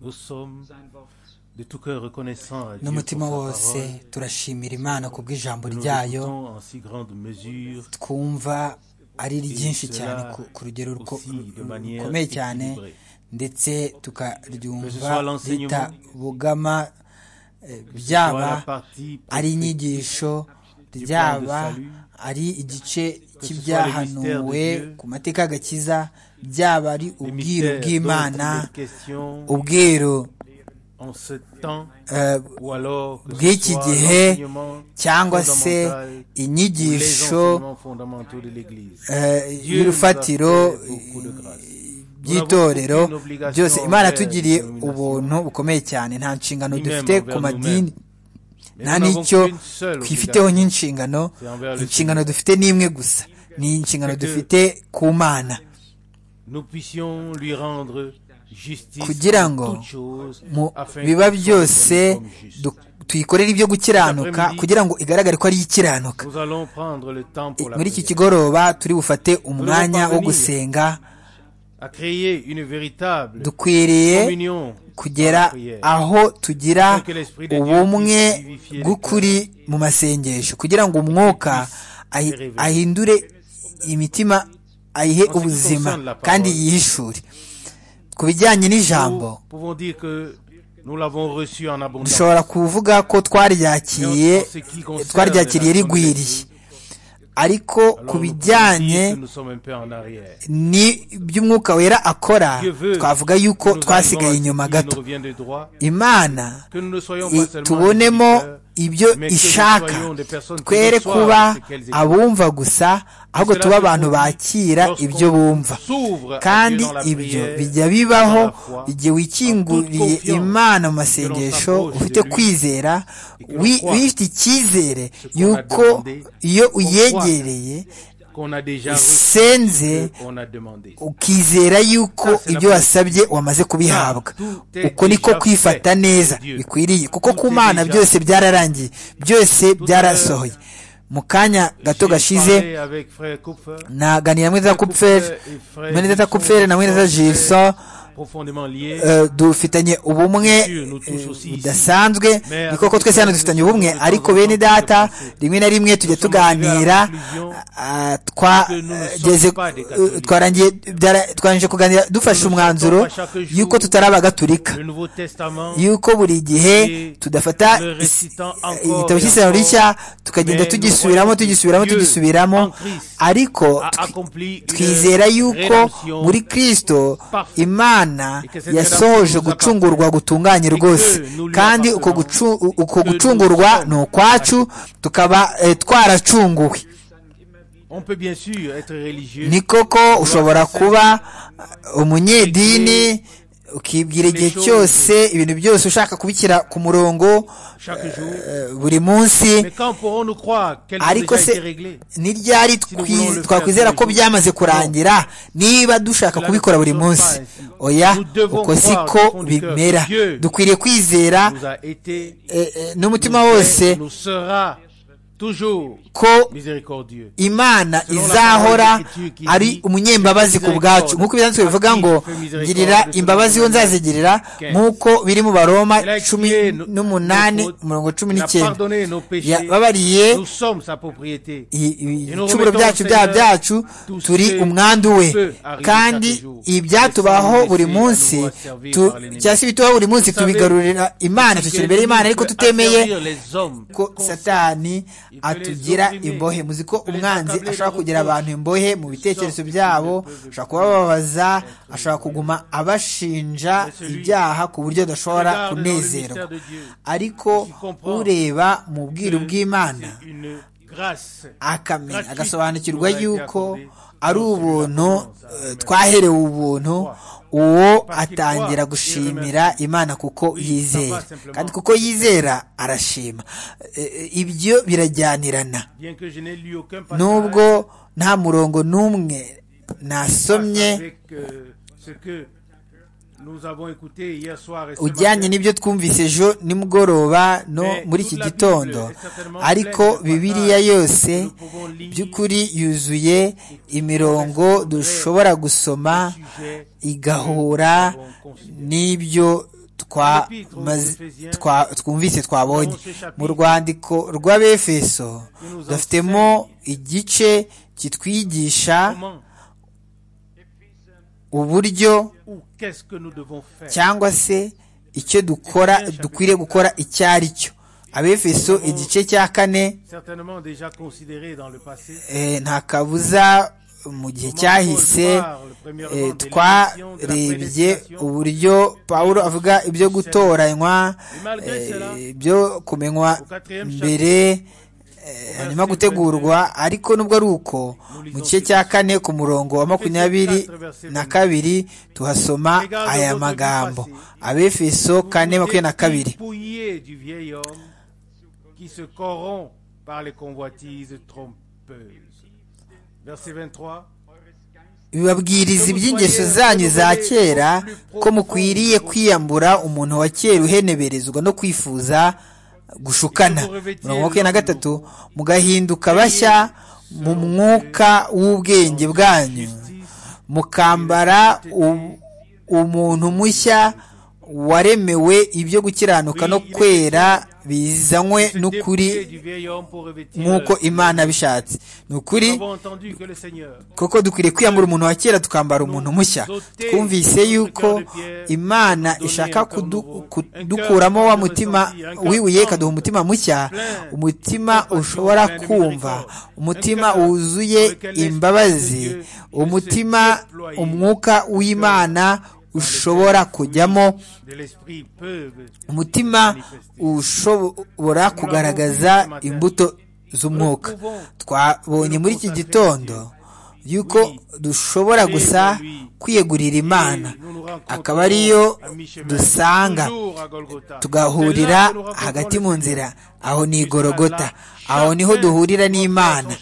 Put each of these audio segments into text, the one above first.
Nous sommes de tout cœur reconnaissants à Dieu pour sa n'umutima wose parole turashimira imana ku bw'ijambo que nous ryayo écoutons en si grande mesure twumva ari ryinshi Et cyane cela ku- ku rugero ruko- aussi de manière rukomeye cyane équilibrée. ndetse Que ce tukaryumva soit l'enseignement, ritabogama eh, soit byaba la partie ari inyigisho du ryaba plan de salut, ari igice soit le cy'ibyahanuwe mystère de Dieu, ku mateka y'agakiza byaba ari les ubwiru mystères bw'imana dont il est question ubwiru en ce temps eh, ou alors que ce bw'iki soit gihe l'enseignement cyangwa se fondamental ou les inyigisho enseignements fondamentaux de l'Église. eh, Dieu nous a y'urufatiro fait beaucoup de grâce. by'itorero Nous avons aucune obligation byose imana envers les tugiriye dénominations, ubuntu bukomeye cyane nta nshingano ni même dufite ku envers madini Mais nta nous n'avons n'icyo qu'une seule twifiteho obligation, nk'inshingano c'est envers le inshingano dufite ni imwe gusa ni inshingano C'est que- dufite ku mana nous puissions lui rendre justice Kugira en ngo toutes choses, mu afin biba qu'il soit byose reconnu comme juste. du- tuyikorere ibyo gukiranuka Cet après-midi, kugira ngo igaragare ko ari ikiranuka Nous allons prendre le temps pour la muri iki prière, kigoroba turi bufate umwanya wo parvenir. gusenga à créer une véritable dukwiriye communion kugera dans la prière. aho tugira Afin que l'Esprit de Dieu ubumwe puisse vivifier les bw'ukuri mu masengesho kugira ngo umwuka ahi- révéler. ahindure imitima ayihe En ce qui ubuzima concerne la parole, kandi yihishure ku bijyanye n'ijambo Nous pouvons dire que nous l'avons reçu en abondance. dushobora kuvuga ko twaryakiriye En ce qui concerne twaryakiriye la sonde de rigwiriye Dieu, ariko ku alors nous pouvons bijyanye dire que nous sommes un peu en arrière. ni by'umwuka wera akora Dieu veut twavuga que nous yuko arrivions à twasigaye ce inyuma qui gato nous revient de droit, imana que nous ne soyons i- pas seulement des tubonemo auditeurs, ibyo mais que nous ishaka soyons des personnes qui twere reçoivent kuba ce qu'elles écoutent. abumva gusa ahubwo Cela tube se abantu produit bakira lorsqu'on ibyo bumva s'ouvre à kandi Dieu dans la ibyo prière, bijya dans bibaho la foi, igihe wikinguriye en toute imana mu confiance que l'on masengesho s'approche de ufite lui kwizera et que l'on wi- croit wifite icyizere ce qu'on a yuko demandé, iyo qu'on uyegereye qu'on a déjà reçu isenze ce qu'on a demandé. ukizera yuko Ça, c'est la ibyo bonne wasabye wamaze kubihabwa Tout est uko niko déjà kwifata fait. neza Dieu. bikwiriye kuko Tout ku est mana déjà byose byararangiye byose byarasohoye mu kanya gato J'ai gashize parlé avec frère Kupfer. naganira muri za kupferi Kupfer et frère muri za Gilson kupferi na muri za sont très jilson Profondément liés. eh, dufitanye ubumwe Dieu nous touche eh, aussi ici. budasanzwe Mais ni koko avec twese hano Dieu, dufitanye nous ubumwe sommes de temps ariko en bene temps data dépassés. rimwe na rimwe tujya Nous sommes arrivés à la tuganira conclusion ah, que nous ne sommes twageze pas des eh, catholiques. twarangiye byara- twarangije kuganira dufashe Nous ne umwanzuro sommes pas chaque jour yuko tutari abagatulika le Nouveau Testament yuko buri gihe Et tudafata le is- récitant encore igitabo et cy'isano encore, rishya tukagenda mais tugisubiramo nous voyons que tugisubiramo Dieu en tugisubiramo Christ ariko a twi- accompli une twizera yuko rédemption muri kristo parfaite. imana Et que cette yasohoje rédemption nous gucungurwa gutunganye que rwose nous lui kandi uko appartenons, gucu- uko que nous gucungurwa sommes ni ukwacu tukaba eh, twaracunguwe On peut bien sûr être religieux. ni koko ushobora kuba uh, umunyedini ukibwira igihe cyose ibintu byose ushaka kubishyira ku murongo chaque jour. eh, buri munsi Mais quand pourrons-nous croire qu'elles ont ariko déjà été se réglées ni ryari nous voulons le faire tous twakwizera les ko jours. byamaze kurangira niba dushaka Cela ne kubikora buri fonctionne munsi pas ainsi. oya Nous devons uko croire du siko fond du cœur que bimera Dieu dukwiriye kwizera Nous a été, eh, eh, nous, n'umutima est, wose nous sera toujours ko miséricordieux. imana Selon la izahora parole y'Écriture qui ari dit, umunyembabazi ku bwacu miséricorde. nk'uko ibyanditswe bivuga Active ngo miséricorde girira de ce imbabazi monde. wo nzazigirira Quinze. nk'uko biri mu baroma Elle a cumi expié nos- n'umunani nos fautes. umurongo cumi Il a n'icyenda pardonné nos péchés. yababariye Nous sommes sa propriété. i- i- Et nous ibicumuro remettons byacu au byaha Seigneur byacu tout ce turi qui umwandu we peut arriver kandi chaque jour. ibyatubaho Laissez-nous buri laisser munsi à nouveau asservir tu- par l'ennemi. cyangwa se ibitubaho buri munsi Vous savez, tubigarurira imana C'est que dushyira imbere y'imana l'ennemi ariko peut tutemeye asservir les hommes ko comme satani atugira imprimés, imbohe muzi ko que les umwanzi accabler ashobora de kugira reproches, abantu imbohe mu bitekerezo byabo ashobora kubababaza ashobora kuguma abashinja ibyaha ku buryo adashobora regarde dans le kunezerwa mystère de Dieu, ariko qui comprend ureba mu bwiru bw'imana c'est une grâce. akamenya Gratuite agasobanukirwa nous a été yuko accordée ari dans celui-là qu'on ubuntu commence à eh, remercier. twaherewe ubuntu uwo Parce qu'il atangira croit, gushimira il remercie. imana kuko Oui, yizera papa, simplement. kandi kuko yizera arashima Eh, eh, ibyo birajyanirana Bien que je n'ai lu aucun nubwo passage nta murongo n'umwe qui passe nasomye avec euh, ce que ujyanye n'ibyo twumvise ejo nimugoroba no muri iki gitondo ariko bibiliya yose by'ukuri yuzuye imirongo dushobora gusoma igahura n'ibyo twamaze- twa- twumvise twabonye mu rwandiko rw'abefeso dufitemo igice kitwigisha uburyo cyangwa se icyo dukora dukwiriye gukora icyo ari cyo abefeso igice cya kane eh, nta kabuza mu gihe cyahise eh, twarebye uburyo pawulo avuga ibyo gutoranywa eh, byo kumenywa mbere eh, hanyuma gutegurwa ariko nubwo ari uko mu gice cya kane ku murongo wa makumyabiri na kabiri tuhasoma aya magambo abefeso kane makumyabiri na kabiri du vieil homme qui se corrompt par les convoitises trompeuses. Verset 23. bibabwiriza iby'ingeso zanyu za kera ko mukwiriye kwiyambura umuntu wa kera uheneberezwa no kwifuza gushukana mirongo makumyabiri na gatatu mugahinduka bashya mu mwuka w'ubwenge bwanyu mukambara u- umuntu mushya waremewe ibyo gukiranuka no kwera bizanywe n'ukuri député du vieil homme pour revêtir nk'uko imana bishatse ni ukuri Nous avons entendu que le Seigneur kuko dukwiriye kwiyambura umuntu wa kera tukambara umuntu mushya twumvise yuko imana ishaka kudu- kudukuramo wa mutima wibuye ikaduha umutima mushya umutima ushobora kumva umutima wuzuye imbabazi umutima umwuka w'imana ushobora kujyamo de l'esprit peuvent umutima ushobora kugaragaza imbuto z'umwuka twabonye muri iki gitondo yuko dushobora gusa kwiyegurira imana akaba ariyo dusanga toujours à Golgotha. tugahurira hagati mu nzira aho ni igorogota aho niho duhurira n'imana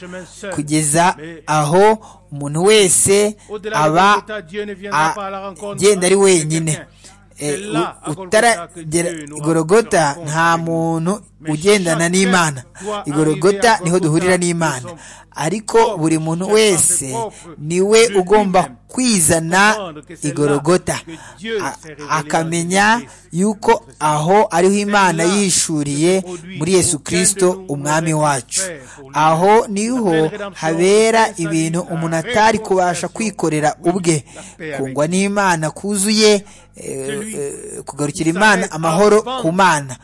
kugeza aho umuntu wese Au-delà de aba Golgotha, Dieu ne viendra a- pas à la rencontre agenda ari de wenyine quelqu'un. Eh, C'est là, à u- Golgotha, que utaragera Dieu nous igorogota rencontre. nta muntu ugendana chaque n'imana cœur doit igorogota arriver à niho duhurira Golgotha n'imana de son ariko buri muntu chacun wese ses propres niwe de ugomba lui-même. kwizana Comprendre que c'est là igorogota que Dieu A- s'est révélé akamenya dans le Christ. yuko aho ariho imana C'est là yishuriye que produit muri yesu aucun kirisito de nous umwami n'aurait wacu fait pour lui. aho niho La belle habera rédemption, ibintu la umuntu atari kubasha réconciliation. kwikorera ubwe paix avec kungwa n'imana kuzuye eh, Celui eh, kugarukira qui imana s'arrête amahoro avant ku mana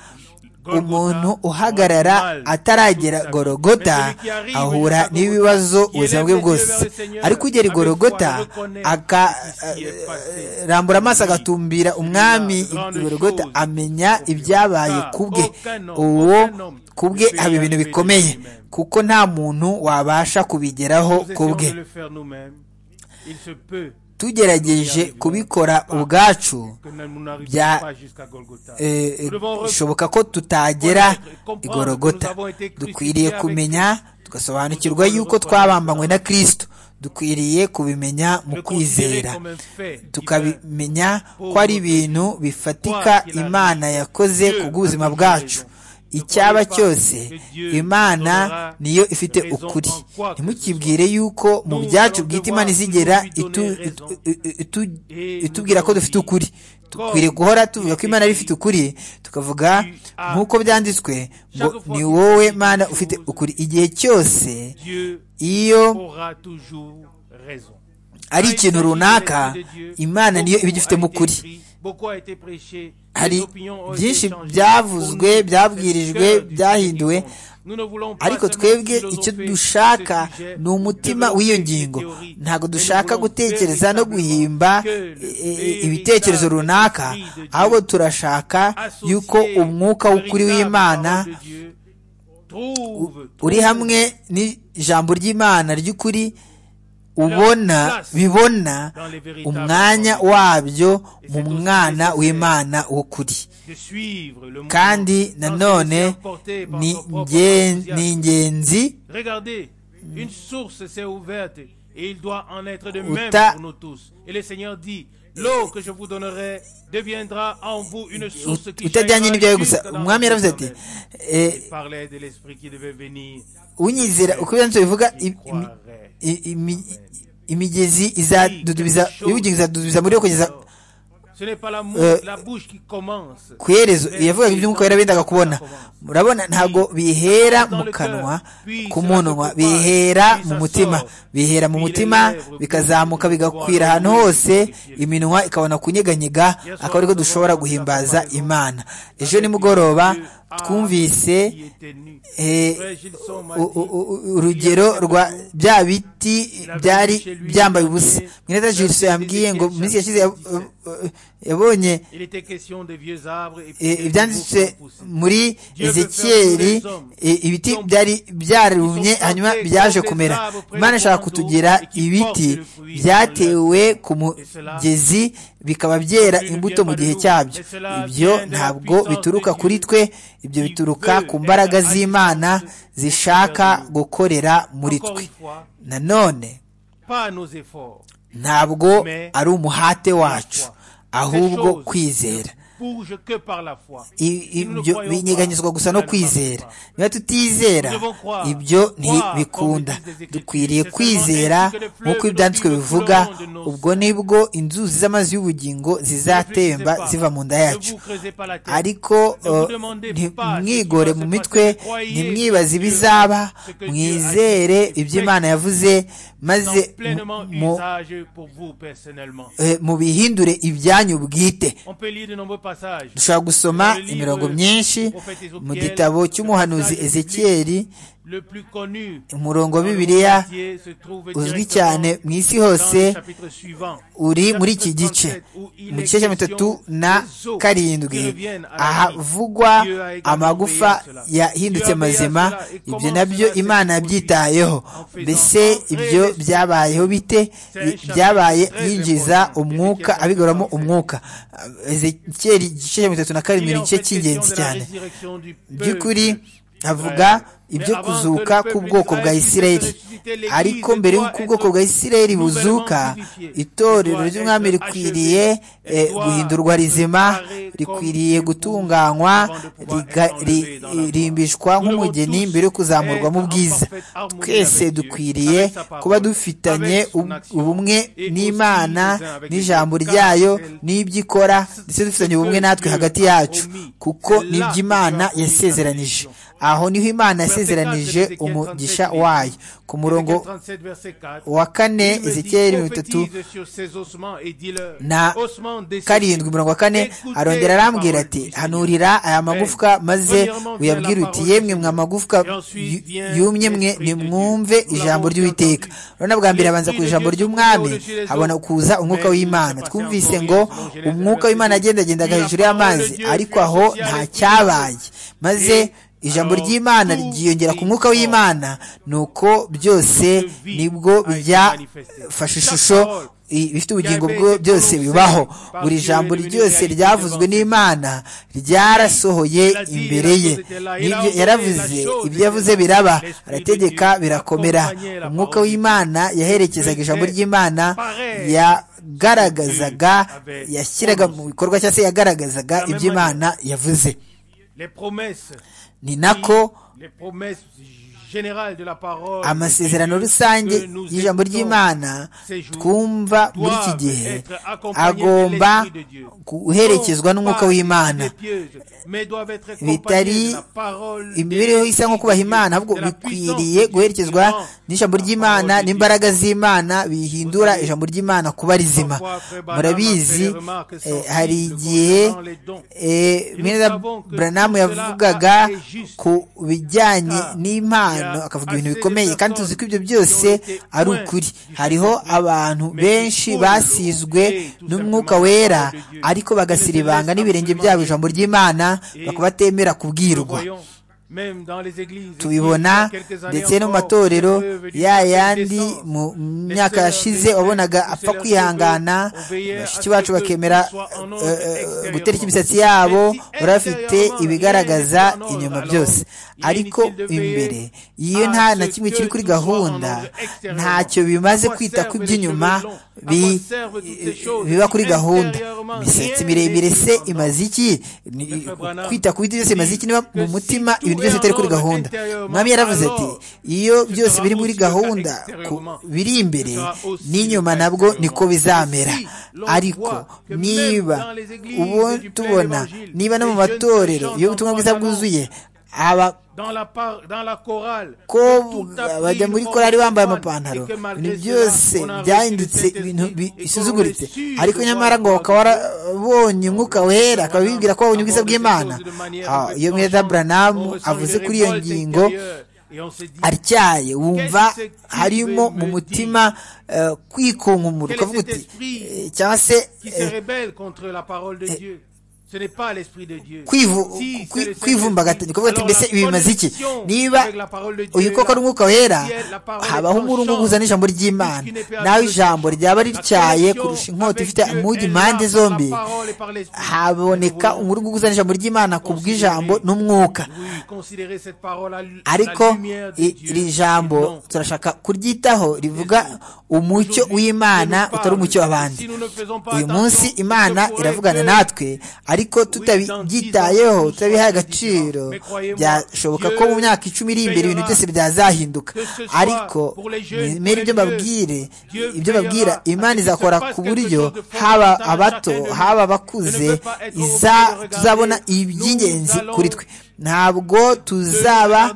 Golgotha, umuntu on uhagarara a du mal ataragera toute sa vie. gorogota Mais celui qui arrive ahura jusqu'à n'ibibazo Golgotha, qui ubuzima élève bwe les yeux bwose vers le Seigneur, ariko ugera i avec foi, gorogota il reconnaît ce qui s'y est passé. akarambura amaso agatumbira umwami i gorogota amenya ibyabaye ku bwe uwo ku bwe haba ibintu bikomeye kuko nta muntu wabasha kubigeraho Nous ku essayons bwe de le faire nous-mêmes. Il se peut tugerageje kubikora ubwacu que nous n'arrivions Bya- pas jusqu'à Golgotha. eh, eh, Nous devons bishoboka ko tutagera i gorogota dukwiriye kumenya tugasobanukirwa yuko twabambanywe na kirisito dukwiriye kubimenya mu le considérer kwizera comme un fait divin. tukabimenya ko ari ibintu bifatika imana yakoze ku bw'ubuzima bwacu icyaba cyose imana niyo ifite ukuri ntimukibwire yuko mu byacu bwite imana izigera itu- itu- itu- itubwira ko dufite ukuri dukwiriye guhora tuvuga ko imana ari ifite ukuri tukavuga nk'uko byanditswe ngo ni wowe mana ufite ukuri igihe cyose Dieu iyo aura toujours raison. ari ikintu runaka imana niyo iba igifitemo ukuri Hari byinshi byavuzwe, byabwirijwe, byahinduwe, ariko twebwe icyo dushaka ni umutima w'iyo ngingo ntabwo dushaka gutekereza no guhimba e- e- ibitekerezo runaka ahubwo turashaka yuko umwuka w'ukuri w'imana uri hamwe n'ijambo ry'imana ry'ukuri ubona bibona umwanya wabyo mu mwana w'imana w'ukuri kandi nanone ni ngen- ni ingenzi Regardez, une source s'est ouverte et il doit en être de même Uta- pour nous tous. Et le Seigneur dit, l'eau que je vous donnerai deviendra en vous une source qui utajyanye n'ibyawe gusa jusque dans umwami la terre yaravuze ati même. eh, parlait de l'esprit qui devait venir. unyizera uko ibyo bivuga Il im- im- croirait. i- imi- imigezi izadudubiza ibibugingo izadudubiza muri yo kugeza Ce n'est pas la, mou- Euh, la bouche qui commence. ku iherezo yavugaga iby'umwuka wera bendaga kubona murabona ntabwo bihera mu kanwa ku munwa bihera mu mutima bihera mu mutima bikazamuka bigakwira ahantu hose iminwa ikabona kunyeganyega akaba ariko dushobora guhimbaza imana ejo nimugoroba twumvise Qui était nu. eh, Frère Gilson m'a u- u- dit, u- urugero rwa bya biti byari byambaye ubusa mwene jilso yambwiye ngo mu minsi yashize yab- eh, eh, yabonye il était question des vieux arbres et puis Eh, des ibyanditse nouveaux pousses. muri ezekiyeli eh, ibiti byari byarumye hanyuma byaje kumera imana ishaka kutugira ibiti byatewe ku mugezi bikaba byera imbuto mu gihe cyabyo ibyo ntabwo bituruka kuri twe ibyo bituruka ku mbaraga z'imana zishaka gukorera muri Encore twe une fois, nanone pas à nos efforts. ntabwo ari umuhate wacu ahubwo kwizera Bouge que par la foi. I- Si nous ne ibyo croyons binyeganyizwa pas, gusa nous no n'allons kwizera pas. niba tutizera Nous devons croire. ibyo Croire, ntibikunda comme le disent les Écritures. dukwiriye C'est kwizera seulement ainsi que le fleuve nk'uko de ibyanditswe vie de bivuga couleur de nos- ubwo nibwo inzuzi z'amazi y'ubugingo Ne zizatemba réfléchissez ziva pas. mu nda Ne yacu vous creusez pas la tête. ariko Ne vous uh, demandez nti- pas mwigore ce qui mu va se mitwe passer. Croyez ntimwibaze ce que ibizaba Dieu a mwizere dit. ibyo imana yavuze maze Dans pleinement mu- mu- usage pour vous personnellement. eh, mubihindure ibyanyu bwite On peut lire de nombreux passages. dushobora gusoma imirongo myinshi mu gitabo cy'umuhanuzi ezekiyeli Le plus connu umurongo dans wa le bibiliya monde entier se trouve uzwi directement cyane mu isi dans hose le chapitre suivant. uri Chapitre muri iki gice 37, où il mu est gice cya mirongo itatu question na des eaux karindwi qui reviennent à la vie. ahavugwa Dieu a également amagufa veillé à cela. yahindutse Dieu a veillé à mazima cela et ibyo comment nabyo cela s'est imana produit? yabyitayeho En faisant mbese entrer ibyo les- byabayeho bite C'est un I- byabaye chapitre yinjiza très important. umwuka abigaramo umwuka ezekiyeli igice cya mirongo itatu na karindwi Il est ni en igice fait cy'ingenzi question de la cyane résurrection du peuple by'ukuri avuga d'Israël. ibyo Mais avant kuzuka que le k'ubwoko peuple bwa d'Israël isirayeli ressuscite, l'Église ariko mbere doit y'uko être ubwoko bwa isirayeli buzuka nouvellement itorero vivifiée. ry'umwami Elle doit rikwiriye être eh, achevée. guhindurwa Elle doit rizima préparer rikwiriye comme une gutunganywa épouse avant de pouvoir riga- être ri- enlevée dans la gloire. ririmbishwa Nous nk'umugeni devons mbere yo tous kuzamurwa mu être en bwiza parfaite harmonie twese avec Dieu, dukwiriye avec sa parole, kuba dufitanye avec son ub- action, ubumwe et n'imana aussi les uns avec les n'ijambo autres, car ryayo elle- n'ibyo ikora ndetse dufitanye ubumwe natwe hagati yacu kuko nibyo imana yasezeranije aho niho imana yasezeranije umugisha wayo ku murongo Ézéchiel 37, verset 4. wa kane Il me dit, ezekiyeli mirongo itatu prophétise sur ces ossements et dis-leur, na ossements de ces karindwi mirongo kane arongera arambwira ati hanurira aya magufwa maze uyabwire uti yemwe mwa magufwa yu- yumye mwe nimwumve ijambo ry'uwiteka urabona bwa mbere abanza ku ijambo ry'umwami habona kuza umwuka w'imana twumvise ngo umwuka w'imana yagendagendaga hejuru y'amazi ariko aho nta cyabaye maze ijambo ry'imana ryiyongera ku mwuka w'imana nuko byose nibwo byafashe ishusho i- bifite ubugingo bwo byose bibaho buri jambo ryose ryavuzwe n'imana ryarasohoye imbere ye n'ibyo yaravuze ibyo yavuze biraba arategeka birakomera umwuka w'imana yaherekezaga ijambo ry'imana yagaragazaga yashyiraga mu bikorwa cyangwa se yagaragazaga ibyo imana yavuze les promesses, ni nako les promesses générales de la parole amasezerano rusange y'ijambo ry'imana twumva muri iki gihe agomba guherekezwa n'umwuka w'imana bitari imibereho isa nko kubaha imana ahubwo bikwiriye guherekezwa n'ijambo ry'imana n'imbaraga z'imana bihindura ijambo ry'imana kuba rizima murabizi eh, hari igihe eh, mwene Branham yavugaga ku bijyanye n'impano akavuga ibintu bikomeye kandi tuzi ko ibyo byose ari ukuri hariho abantu benshi basizwe n'umwuka wera ariko bagasiribanga n'ibirenge byabo ijambo ry'imana bakaba batemera kubwirwa tubibona ndetse no mu matorero ya yandi mu myaka yashize wabonaga apfa kwihangana bashiki bacu bakemera gutereka imisatsi yabo bari bafite ibigaragaza inyuma byose ariko imbere iyo nta na kimwe kiri kuri gahunda ntacyo bimaze kwita ku by'inyuma biba kuri gahunda imisatsi miremire se imaze iki kwita ku biti byose imaze iki niba mu mutima ibintu byose bitari kuri gahunda mwami yaravuze ati iyo byose biri muri gahunda biri imbere n'inyuma nabwo niko bizamera ariko niba ubu tubona niba no mu matorero iyo ubutumwa bwiza bwuzuye aba ko bajya muri korari bambaye amapantaro ibintu byose byahindutse ibintu bisuzuguritse ariko nyamara ngo bakaba barabonye umwuka wera akaba bibwira ko babonye ubwiza bw'imana iyo mweza buranamu avuze kuri iyo ngingo atyaye wumva harimo mu mutima kwikunkumura ukavuga uti cyangwa se kwivumbagatanya kuvuga ati mbese ibi bimaze iki niba uyu koko ari umwuka wera habaho umurungu uzana ijambo ry'imana nawe ijambo ryaba rityaye kurusha inkota ifite amugi impande zombi haboneka umurungu uzana ijambo ry'imana ku bw'ijambo n'umwuka ariko iri jambo turashaka kuryitaho rivuga umucyo w'imana utari umucyo w'abandi uyu munsi imana iravugana natwe ariko tutabyitayeho tutabihaye agaciro byashoboka ko mu myaka icumi iri imbere ibintu byose byazahinduka ariko mwemere ibyo babwire ibyo babwira imana izakora ku buryo haba abato haba abakuze tuzabona iby'ingenzi kuri twe ntabwo tuzaba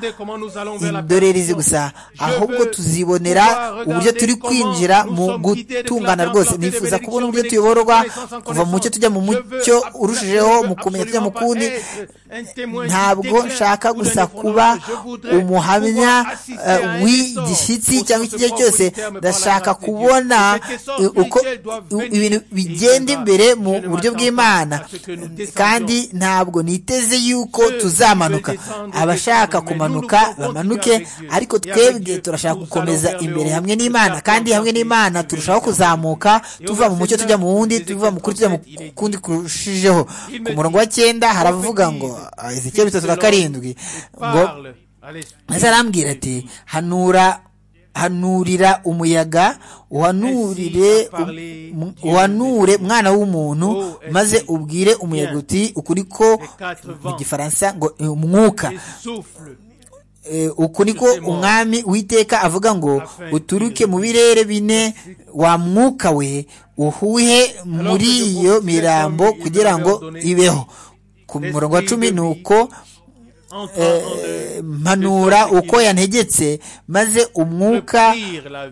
indorerezi gusa ahubwo tuzibonera uburyo turi kwinjira mu gutungana rwose nifuza kubona uburyo tuyoborwa kuva mu mucyo tujya mu mucyo urushijeho mu kumenya tujya mu kundi ntabwo nshaka gusa kuba umuhamya w'igishyitsi cyangwa ikigero cyose ndashaka kubona uko ibintu bigenda imbere mu buryo bw'imana kandi ntabwo niteze yuko tuzaba amanuka abashaka kumanuka bamanuke ariko twebwe turashaka gukomeza imbere hamwe n'imana kandi hamwe n'imana turushaho kuzamuka tuva mu mucyo tujya mu wundi tuva mu kuri tujya mu kundi kurushijeho ku murongo wa cyenda haravuga ngo izikeye bitatu na karindwi ngo maze arambwira ati hanura hanurira umuyaga uhanurire uhanure mwana w'umuntu maze ubwire umuyaga uti ukuri ko mu gifaransa ngo umwuka uku niko umwami witeka avuga ngo uturuke mu birere bine wa mwuka we uhuhe muri iyo mirambo kugira ngo ibeho ku murongo wa cumi ni uko mpanura uko yantegetse maze umwuka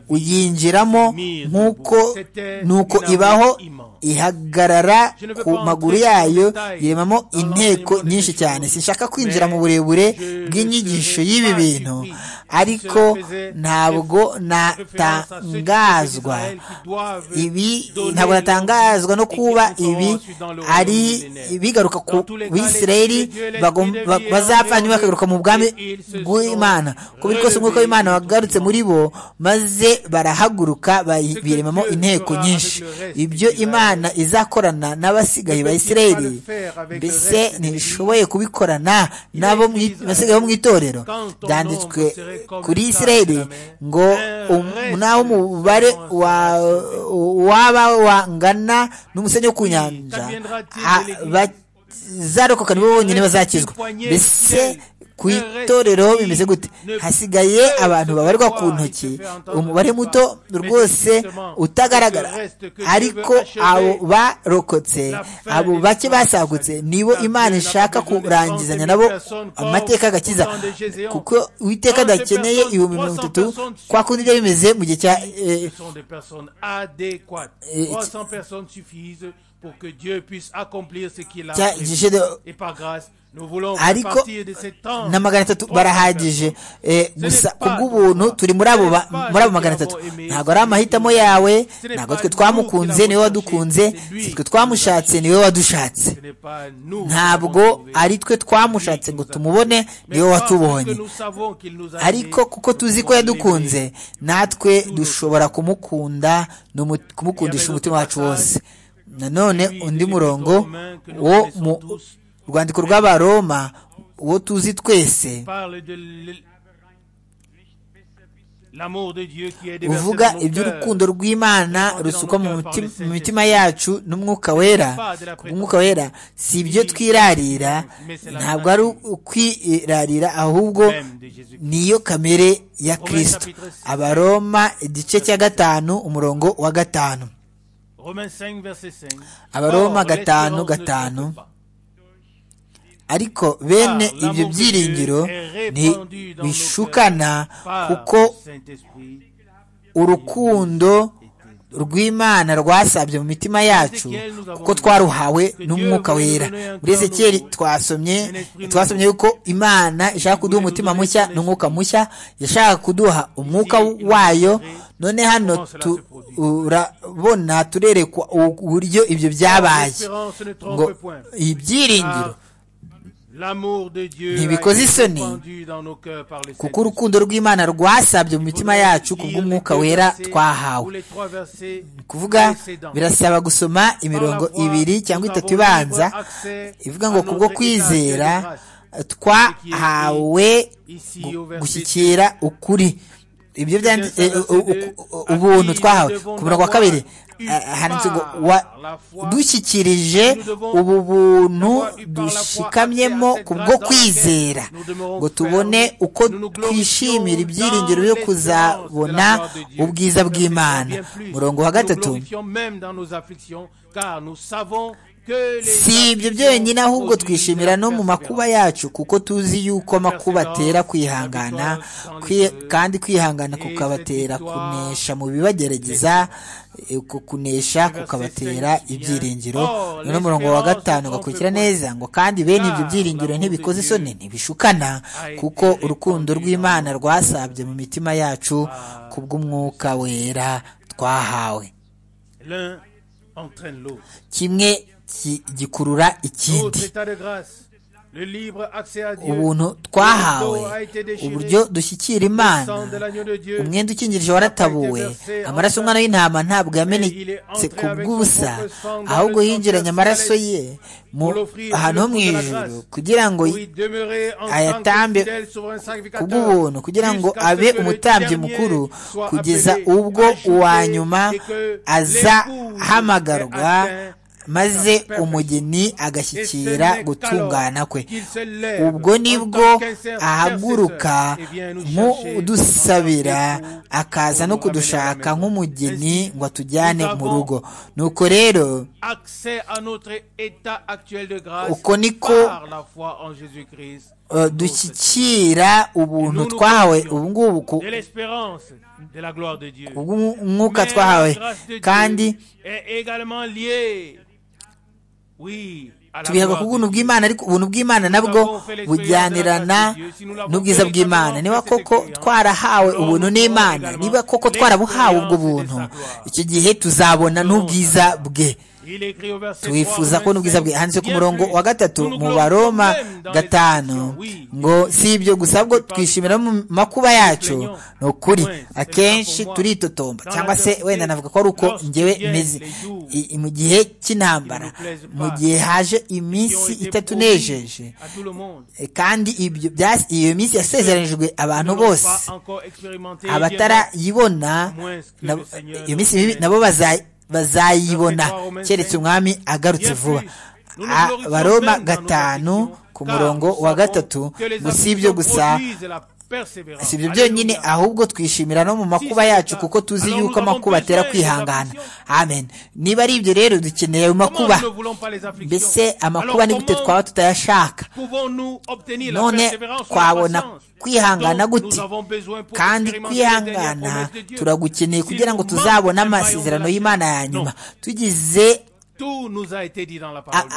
uyinjiramo nk'uko nuko ibaho ihagarara ku maguru yayo yiremamo inteko nyinshi cyane sinshaka kwinjira mu burebure bw'inyigisho y'ibi bintu ariko ntabwo natangazwa ibi ntabwo natangazwa no kuba ibi ari bigaruka ku bisirayeri bazapfa hanyuma bakagaruka mu bwami bw'imana kubera kose umwuka w'imana wagarutse muri bo maze barahaguruka biremamo inteko nyinshi ibyo imana izakorana n'abasigaye ba isirayeli mbese ntishoboye kubikorana n'abo basigaye bo mu itorero byanditswe kuri isirayeli ngo naho umubare waba wangana n'umusenyi wo ku nyanja zarokoka nibo bonyine bazakizwa mbese ku itorero bimeze gute hasigaye abantu babarwa ku ntoki umubare muto rwose utagaragara ariko abo barokotse abo bake basagutse nibo imana ishaka kurangizanya nabo amateka agakiza kuko uwiteka adakeneye ibihumbi mirongo itatu kwa kundi ibyo bimeze mu gihe cya cya gishero ariko na magana atatu barahagije gusa kubw'ubuntu turi muri abo magana atatu ntabwo ari amahitamo yawe ntabwo twe twamukunze niwe wadukunze si twe twamushatse niwe wadushatse ntabwo ari twe twamushatse ngo tumubone niwe watubonye ariko kuko tuzi ko yadukunze natwe dushobora kumukunda kumukundisha umutima wacu wose nanone undi murongo wo mu urwandiko rw'abaroma uwo tuzi twese uvuga iby'urukundo rw'imana rusukwa mu mitima yacu n'umwuka wera umwuka wera si ibyo twirarira ntabwo ari ukwirarira ahubwo niyo kamere ya kirisito abaroma igice cya gatanu umurongo wa gatanu abaroma gatanu gatanu ariko bene ibyo byiringiro ntibishukana kuko urukundo rw'imana rwasabye mu mitima yacu kuko twaruhawe n'umwuka wera muri ezekiyeri twasomye twasomye yuko imana ishaka kuduha umutima mushya n'umwuka mushya yashaka kuduha umwuka wayo none hano turabona turerekwa uburyo ibyo byabaye ngo ibyiringiro ntibikoze isoni kuko urukundo rw'imana rwasabye mu mitima yacu ku bw'umwuka wera twahawe kuvuga birasaba gusoma imirongo ibiri cyangwa itatu ibanza ivuga ngo kubwo kwizera twahawe gushyikira ukuri ibyo byanditse ubuntu twahawe ku murongo wa kabiri handitse ngo dushyikirije ubu buntu dushikamyemo kubwo kwizera ngo tubone uko twishimira ibyiringiro byo kuzabona ubwiza bw'imana murongo wa gatatu si ibyo byonyine ahubwo twishimira no mu makuba yacu kuko tuzi yuko amakuba atera kwihangana kandi kwihangana kukabatera kunesha mu bibagerageza kunesha kukabatera ibyiringiro noneho umurongo wa gatanu ugakurikira neza ngo kandi bene ibyo byiringiro ntibikoze isoni ntibishukana kuko urukundo rw'imana rwasabye mu mitima yacu ku bw'umwuka wera twahawe kimwe gikurura ikindi ubuntu twahawe uburyo dushyikira imana umwenda ukingirije waratabuwe amaraso umwana w'intama ntabwo yamenetse ku bw'ubusa ahubwo yinjiranye amaraso ye ahantu ho mu ijoro kugira ngo ayatambe ku bw'ubuntu kugira ngo abe umutambyi mukuru kugeza ubwo uwa nyuma azahamagarwa maze umugeni agashyikira gutungana kwe ubwo nibwo ahaguruka nk'udusabira akaza no kudushaka nk'umugeni ngo atujyane mu rugo nuko rero uko niko dushyikira ubuntu twahawe ubu ngubu ubw'umwuka twahawe kandi tubihabwa ku buntu bw'imana ariko ubuntu bw'imana nabwo bujyanirana n'ubwiza bw'imana niba koko twarahawe ubuntu n'imana niba koko twarabuhawe ubwo buntu icyo gihe tuzabona n'ubwiza bwe twifuza ko n'ubwiza bwe handitse ku murongo wa gatatu mu baroma gatanu ngo si ibyo gusa ahubwo twishimira mu makuba yacu ni ukuri akenshi turitotomba cyangwa se wenda navuga ko ari uko ngewe meze mu gihe cy'intambara mu gihe haje iminsi itatu nejeje kandi iyo minsi yasezeranijwe abantu bose abatarayibona iyo minsi nabo bazayibona bazayibona keretse umwami agarutse vuba abaroma gatanu ku murongo wa gatatu ngo si ibyo gusa si ibyo byonyine ahubwo twishimira no mu makuba yacu kuko tuzi yuko amakuba atera kwihangana amen niba ari ibyo rero dukeneye ayo makuba mbese amakuba ni gute twaba tutayashaka none twabona kwihangana gute kandi kwihangana turagukeneye kugira ngo tuzabone amasezerano y'imana ya nyuma tugize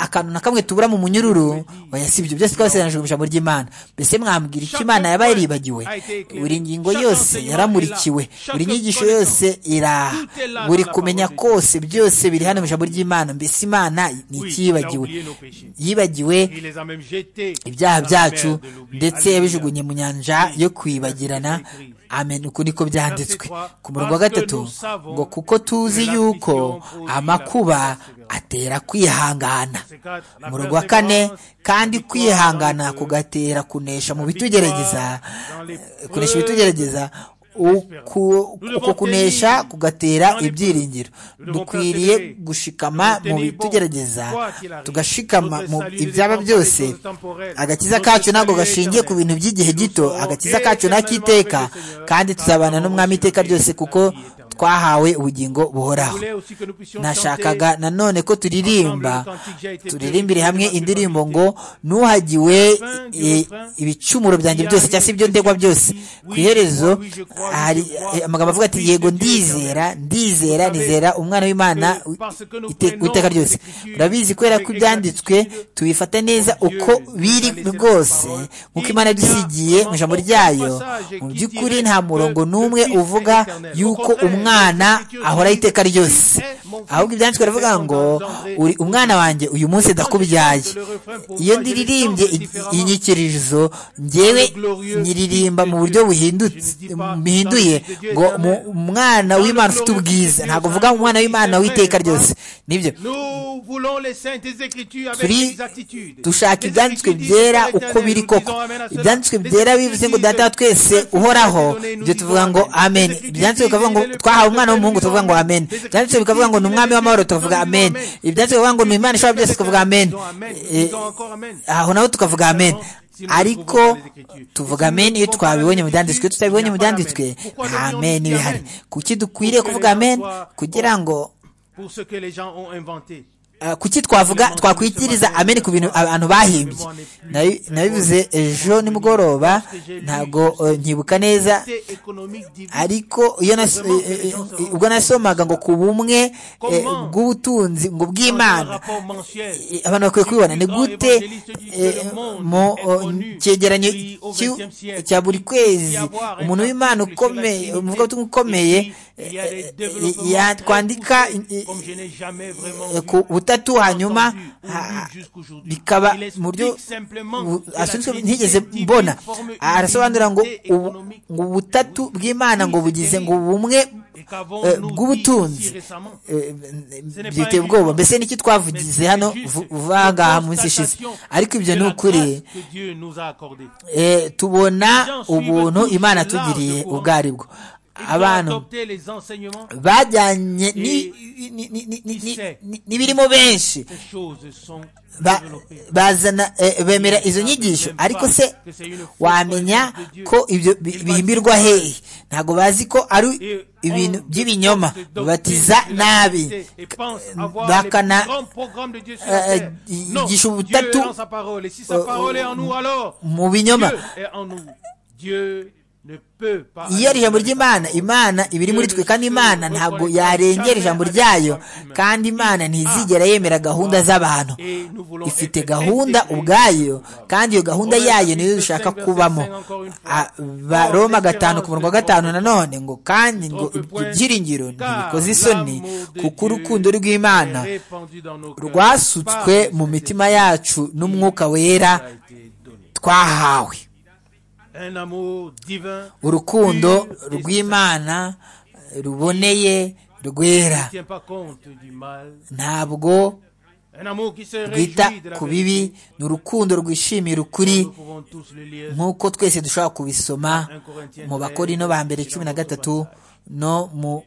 akantu na kamwe tubura mu munyururu oya si ibyo byose twabisezeranije mu ijambo ry'imana mbese mwambwira icyo imana yaba yaribagiwe buri ngingo yose yaramurikiwe buri nyigisho yose iraha buri kumenya kose byose biri hano mu ijambo ry'imana mbese imana ni ikiyibagiwe yibagiwe ibyaha byacu ndetse yabijugunye mu nyanja yo kwibagirana amen uko niko byanditswe ku murongo wa gatatu ngo kuko tuzi yuko amakuba atera kwihangana umurongo wa kane kandi kwihangana kugatera kunesha mu bitugerageza kunesha ibitugerageza uko kunesha kugatera ibyiringiro dukwiriye gushikama mu bitugerageza tugashikama mu ibyaba byose agakiza kacu ntabwo gashingiye ku bintu by'igihe gito agakiza kacu ntakiteka kandi tuzabana n'umwami iteka ryose kuko twahawe ubugingo buhoraho nashakaga nanone ko turirimba turirimbire hamwe indirimbo ngo nuhagiwe ibicumuro byanjye byose cyangwa se ibyo ndegwa byose ku iherezo hari amagambo avuga ati yego ndizera ndizera nizera umwana w'imana w'iteka ryose murabizi kubera ko ibyanditswe tubifata neza uko biri rwose nk'uko imana yadusigiye mu ijambo ryayo mu by'ukuri nta murongo n'umwe uvuga yuko umwana ahora iteka ryose ahubwo ibyanditswe baravuga ngo uri umwana wanjye uyu munsi ndakubyaye iyo ndiririmbye inyikirizo ngewe nyiririmba mu buryo buhinduye ngo umwana w'imana ufite ubwiza ntabwo uvuga umwana w'imana w'iteka ryose nibyo dushaka ibyanditswe byera uko biri koko ibyanditswe byera bivuze ngo data twese uhoraho ibyo tuvuga ngo amen ibyanditswe bikavuga ngo twahawe umwana w'umuhungu tuvuga ngo amen ibyanditswe bikavuga ngo ni umwami w'amahoro tukavuga amen ibyanditswe bikavuga ngo ni imana ishobora byose tukavuga amen aho naho tukavuga amen ariko tuvuga amen iyo twabibonye mu byanditswe tutabibonye mu byanditswe nta amen bihari kuki dukwiriye kuvuga amen kugira ngo kuki twavuga twakwitiriza amen ku bintu abantu bahimbye nabivuze ejo nimugoroba ntabwo nkibuka neza ariko ubwo nasomaga ngo ku bumwe bw'ubutunzi ngo bw'imana abantu bakwiye kubibona ni gute mu cyegeranyo cya buri kwezi umuntu w'imana ukomeye umuvugabutumwa ukomeye yakwandika ku butaka bitatu hanyuma bikaba mu buryo asunitswe ntigeze mbona arasobanura ngo ubutatu bw'imana ngo bugize ngo bumwe bw'ubutunzi byiteye ubwoba mbese n'iki twavugize hano vuba ngaha munsi ishize ariko ibyo ni ukuri tubona ubuntu imana tugiriye ubwo aribwo abantu bajyanye n'ibirimo benshi bazana bemera izo nyigisho ariko se wamenya ko ibyo bihimbirwa hehe ntabwo bazi ko ari ibintu by'ibinyoma batiza nabi bakanagisha ubutatu mu binyoma iyo ari ijambo ry'imana imana iba iri muri twe kandi imana ntabwo yarengera ijambo ryayo kandi imana ntizigera yemera gahunda z'abantu ifite gahunda ubwayo kandi iyo gahunda yayo niyo dushaka kubamo baroma gatanu ku murongo wa gatanu nanone ngo kandi ngo ibyiringiro ntibikoze isoni kuko urukundo rw'imana rwasutswe mu mitima yacu n'umwuka wera twahawe urukundo rw'imana ruboneye rwera ntabwo rwita ku bibi ni urukundo rwishimira ukuri nk'uko twese dushobora kubisoma mu bakorino ba mbere cumi na gatatu no mu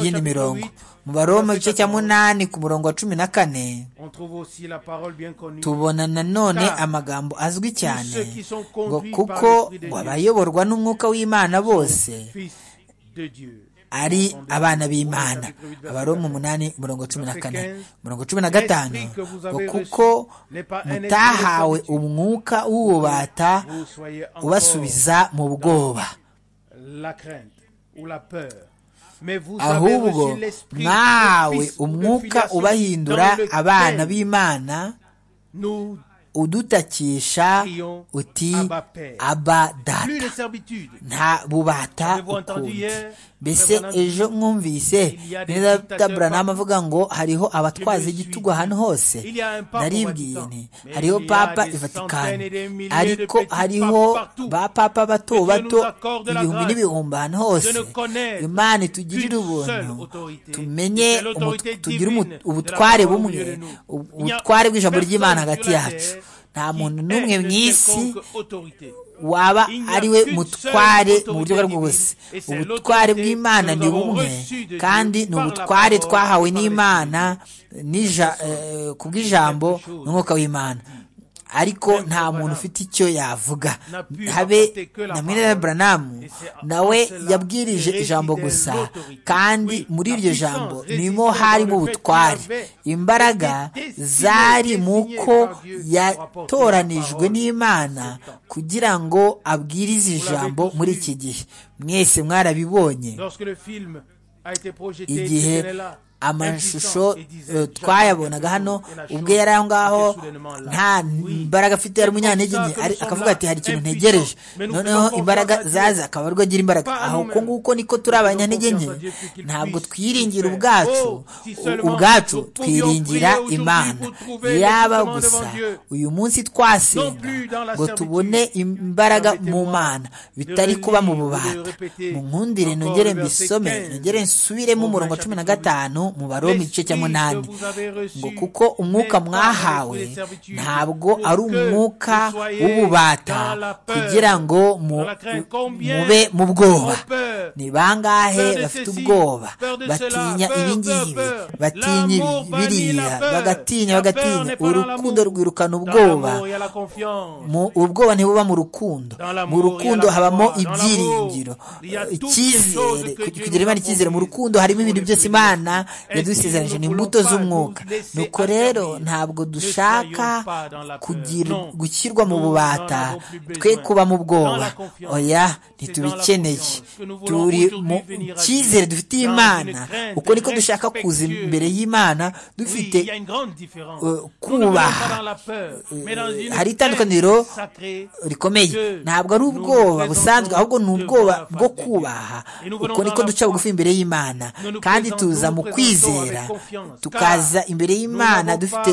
yindi mirongo mu baroma igice cya munani ku murongo wa cumi na kane tubona nanone amagambo azwi cyane ngo kuko abayoborwa n'umwuka w'imana bose ari abana b'imana abaroma umunani umurongo cumi na kane umurongo cumi na gatanu ngo kuko mutahawe umwuka w'ububata ubasubiza mu bwoba ahubwo mwahawe umwuka ubahindura abana b'imana udutakisha uti aba data nta bubata ukundi mbese ejo mwumvise neza taburanama avuga ngo hariho abatwaza igitugu ahantu hose naribwiye nti hariho papa i vatikani ariko hariho ba papa bato bato ibihumbi n'ibihumbi ahantu hose imana itugirire ubuntu tumenye tugire ubutware bumwe ubutware bw'ijambo ry'imana hagati yacu nta muntu n'umwe mu isi waba ariwe mutware mu buryo bwo bwose ubutware bw'imana ni bumwe kandi ni ubutware twahawe n'imana ku bw'ijambo n'umwuka w'imana ariko nta muntu ufite icyo yavuga habe na mwene buranamu nawe yabwirije ijambo gusa kandi muri iryo jambo nimo harimo ubutware imbaraga zari mu ko yatoranijwe n'imana kugira ngo abwirize ijambo muri iki gihe mwese mwarabibonye igihe amashusho twayabonaga hano ubwo yari aho ngaho nta mbaraga afite yari umunyantege nke akavuga ati hari ikintu ntegereje noneho imbaraga zaza akaba ariko agira imbaraga aho uko nguko niko turi abanyantege nke ntabwo twiringira ubwacu ubwacu twiringira imana yaba gusa uyu munsi twasenga ngo tubone imbaraga mu mana bitari kuba mu bubata mu nkundire nongere mbisome nongere nsubiremo umurongo cumi na gatanu mu baromi igice cya munani ngo kuko umwuka mwahawe ntabwo ari umwuka w'ububata kugira ngo mube mu bwoba ni bangahe bafite ubwoba batinya ibingibi batinya biriya bagatinya bagatinya urukundo rwirukana ubwoba ubwoba ntibuba mu rukundo mu rukundo habamo ibyiringiro icyizere kugira imana icyizere mu rukundo harimo ibintu byose imana yadusezeranyije ni imbuto z'umwuka nuko rero ntabwo dushaka gushyirwa mu bubata twe kuba mu bwoba oya ntitubikeneye turi mu cyizere dufitiye imana uko niko dushaka kuza imbere y'imana dufite kubaha hari itandukaniro rikomeye ntabwo ari ubwoba busanzwe ahubwo ni ubwoba bwo kubaha uko niko duca bugufi imbere y'imana kandi tuza mu kwizera tukaza imbere y'imana dufite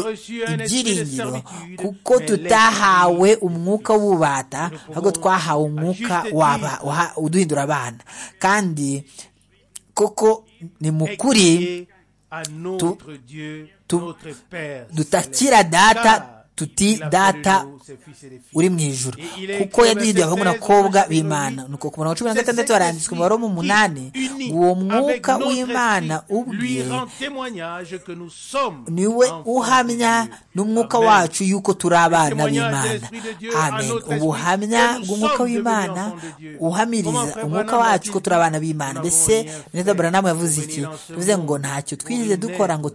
ibyiringiro kuko tutahawe umwuka w'ububata ahubwo twahawe umwuka uduhindura abana kandi koko ni mu kuri dutakira data tuti data uri mu ijoro kuko yaduhinduye abahungu n'abakobwa b'imana ni uko ku murongo cumi na gatandatu haranditswe umubare w'umunani uwo mwuka w'imana ubwe niwe uhamya n'umwuka wacu yuko turi abana b'imana amen ubuhamya bw'umwuka w'imana uhamiriza umwuka wacu ko turi abana b'imana mbese neza buranamu yavuze iki bivuze ngo ntacyo twize dukora ngo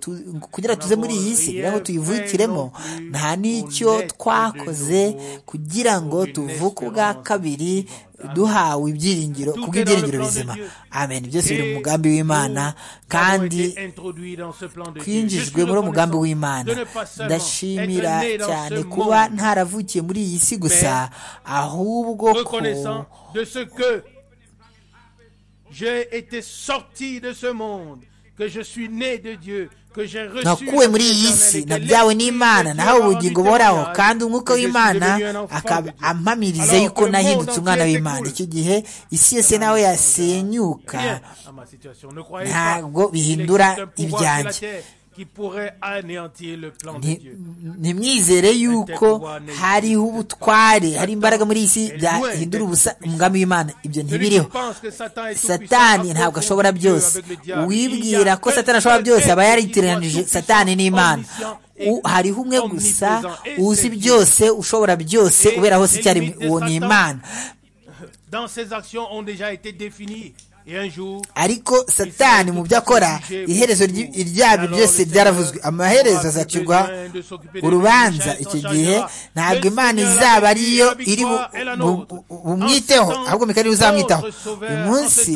kugira tuze muri iyi si kugira ngo tuyivukiremo nta ni icyo twakoze kugira ngo tuvuke ubwa kabiri duhawe ibyiringiro kubw'ibyiringiro bizima amen byose biri mu mugambi w'imana kandi twinjijwe muri umugambi w'imana ndashimira cyane kuba ntaravukiye muri iyi si gusa ahubwo ko que je suis né de Dieu, que j'ai reçu nakuwe muri iyi si nabyawe n'imana nahawe ubugingo buhoraho kandi umwuka w'imana akaba ampamiriza yuko nahindutse umwana w'imana icyo gihe isi yose nawe yasenyuka ntabwo bihindura ibyanjye ntimwizere yuko hariho ubutware hari imbaraga muri iyi si byahindura ubusa umugambi w'imana ibyo ntibiriho satani ntabwo ashobora byose wibwira ko satani ashobora byose aba yaritiranije satani n'imana hariho umwe gusa uzi byose ushobora byose ubera hose icyarimwe uwo ni imana ariko satani mu byo akora iherezo ryabyo byose byaravuzwe amaherezo azacirwa urubanza icyo gihe ntabwo imana izaba ariyo iri bumwiteho ahubwo mikari uzamwitaho uyu munsi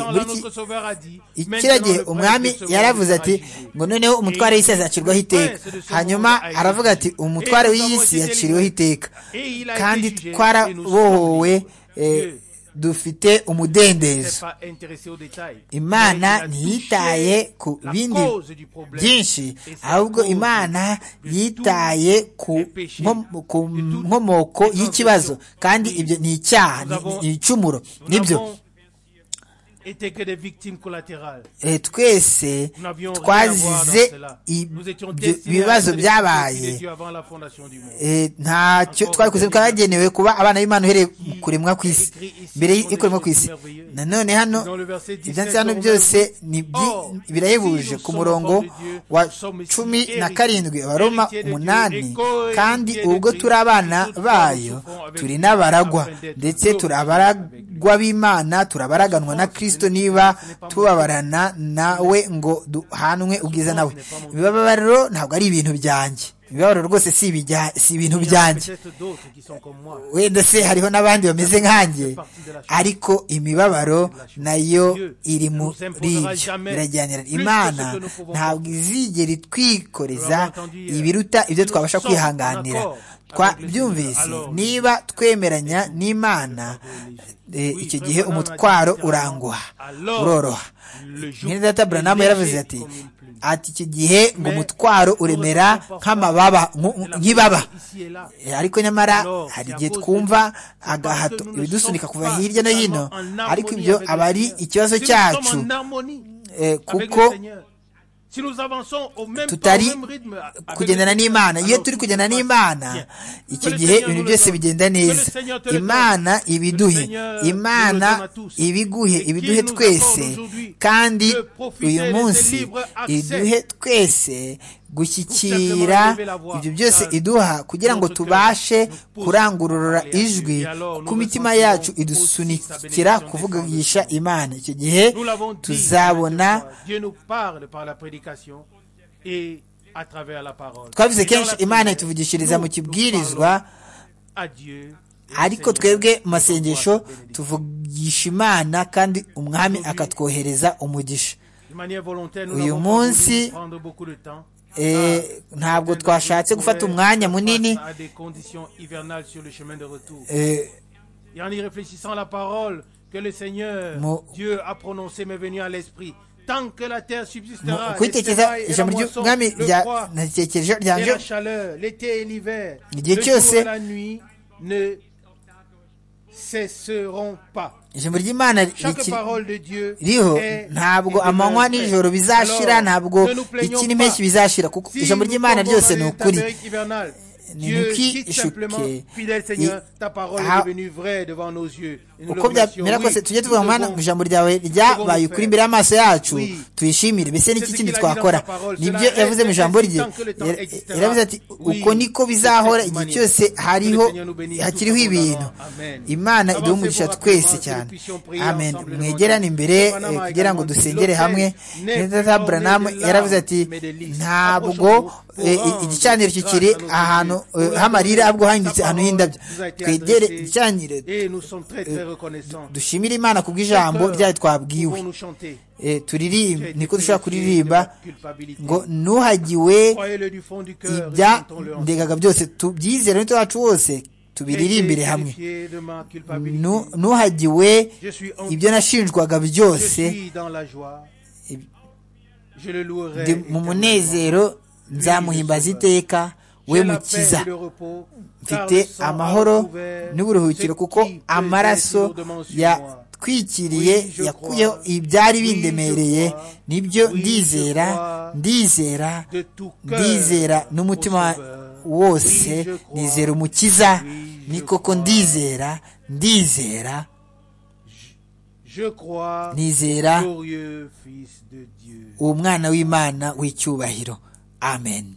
kiriya gihe umwami yaravuze ati ngo noneho umutware w'isi azacirwaho iteka hanyuma aravuga ati umutware w'isi yaciriweho iteka kandi twarabohowe dufite umudendezo imana ntiyitaye ku bindi byinshi ahubwo imana yitaye ku nkomoko y'ikibazo kandi ibyo ni icyaha ni icumuro nibyo twese twazize ibibazo byabaye ntacyo twabikoze twagenewe kuba abana b'imana uhereye kuremwa ku isi mbere y'ikuremwa ku isi nanone hano ibyanditse hano byose birahebuje ku murongo wa cumi na karindwi abaroma umunani kandi ubwo turi abana bayo turi n'abaragwa ndetse turi abaragwa b'imana turabaraganwa na kirisito niba tubabarana nawe ngo duhanwe ubwiza nawe ibibabaro ntabwo ari ibintu byanjye ibibabaro rwose si ibintu byanjye wenda se hariho n'abandi bameze nkanjye ariko imibabaro nayo iri muri ibyo birajyanira imana ntabwo izigera itwikoreza ibiruta ibyo twabasha kwihanganira twabyumvise niba twemeranya n'imana icyo gihe umutwaro uranguha uroroha mwene data buranamu yaravuze ati ati icyo gihe ngo umutwaro uremera nk'amababa nk'ibaba ariko nyamara hari igihe twumva agahato ibidusunika kuva hirya no hino ariko ibyo aba ari ikibazo cyacu kuko tutari kugendana n'imana iyo turi kugendana n'imana icyo gihe ibintu byose bigenda neza imana ibiduhe imana ibiguhe ibiduhe twese kandi uyu munsi iduhe twese gushyikira ibyo byose iduha kugira ngo tubashe kurangurura ijwi ku mitima yacu idusunikira kuvugisha imana icyo gihe tuzabona twavuze kenshi imana ituvugishiriza mu kibwirizwa ariko twebwe mu masengesho tuvugisha imana kandi umwami akatwohereza umugisha uyu munsi ntabwo twashatse gufata umwanya munini kwitekereza ijambo ry'umwami natekereje ryanje igihe cyose ijambo ry'imana ririho ntabwo amanywa n'ijoro bizashira ntabwo iki n'impeshyi bizashira kuko ijambo ry'imana ryose ni ukuri uko byamera kose tujye tuvuga mwana mu ijambo ryawe ryabaye ukuri imbere y'amaso yacu tuyishimire mbese n'iki kindi twakora nibyo yavuze mu ijambo rye yaravuze ati uko niko bizahora igihe cyose hariho hakiriho ibintu imana iduha umugisha twese cyane amen mwegerane imbere kugira ngo dusengere hamwe buranamu yaravuze ati ntabwo igicaniro kikiri ahantu h'amarira ahubwo hahindutse ahantu h'indabyo twegere igicaniro dushimire imana ku bw'ijambo ryayo twabwiwe turirimbe niko dushobora kuririmba ngo ntuhagiwe ibyandegaga byose tubyizere n'umutima wacu wose tubiririmbire hamwe ntuhagiwe ibyo nashinjwaga byose mu munezero nzamuhimbaza iteka we mukiza mfite amahoro n'uburuhukiro kuko amaraso yatwikiriye yakuyeho ibyari bindemereye nibyo ndizera ndizera ndizera n'umutima wose nizera umukiza ni koko ndizera ndizera nizera uwo mwana w'imana w'icyubahiro amen